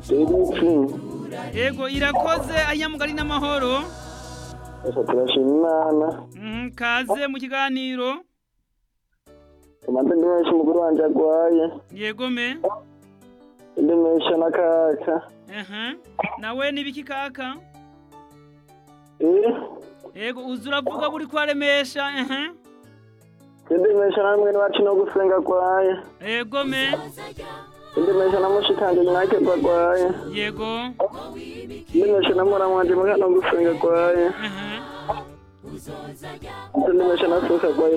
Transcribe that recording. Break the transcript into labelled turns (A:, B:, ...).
A: Eric.
B: Ego irakoze anyamugari n'amahoro.
A: Esa turashima Imana.
B: Mhm, kaze mu kiganiro.
A: Tumaze ndimesha umugore wanje agwaye.
B: Yego me.
A: Ndimesha na kaka.
B: Aha. Nawe nibiki kaka?
A: Eh?
B: Ego uza uravuga buri kwaremesha. Aha.
A: Ndimesha na mwene wacu no gusenga agwaye.
B: Ego me.
A: Ndimesha na mushikanje mwake agwaye.
B: Yego.
A: Ndimesha na mwana wanje mwaka no gusenga agwaye.
B: Aha.
A: Ndimesha na sosa agwaye